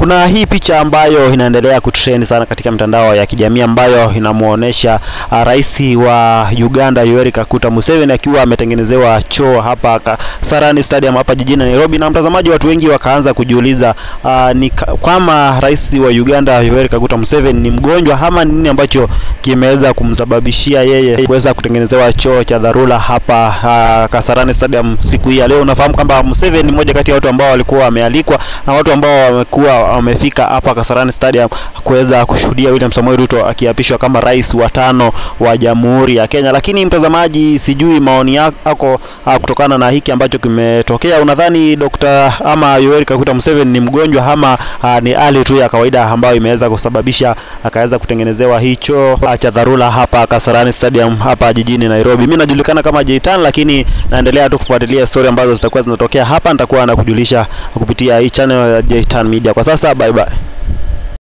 kuna hii picha ambayo inaendelea kutrend sana katika mitandao ya kijamii ambayo inamuonesha uh, rais wa Uganda Yoweri Kaguta Museveni akiwa ametengenezewa choo hapa Kasarani Stadium hapa jijini Nairobi, na mtazamaji, watu wengi wakaanza kujiuliza uh, ni kama rais wa Uganda Yoweri Kaguta Museveni ni mgonjwa ama nini ambacho kimeweza kumsababishia yeye kuweza kutengenezewa choo cha dharura hapa uh, Kasarani Stadium siku hii ya leo. Unafahamu kwamba Museveni ni mmoja kati ya watu ambao walikuwa wamealikwa na watu ambao wamekuwa wamefika hapa Kasarani Stadium kuweza kushuhudia William Samoei Ruto akiapishwa kama rais wa tano wa Jamhuri ya Kenya. Lakini mtazamaji, sijui maoni yako uh, kutokana na hiki ambacho kimetokea, unadhani Dr. ama Yoweri Kaguta Museveni ni mgonjwa ama uh, ni hali tu ya kawaida ambayo imeweza kusababisha akaweza kutengenezewa hicho uh, cha dharura hapa Kasarani Stadium hapa jijini Nairobi. Mimi najulikana kama Jaitan, lakini naendelea tu kufuatilia story ambazo zitakuwa zinatokea hapa, nitakuwa nakujulisha kupitia hii channel ya Jaitan Media. Kwa sasa bye bye.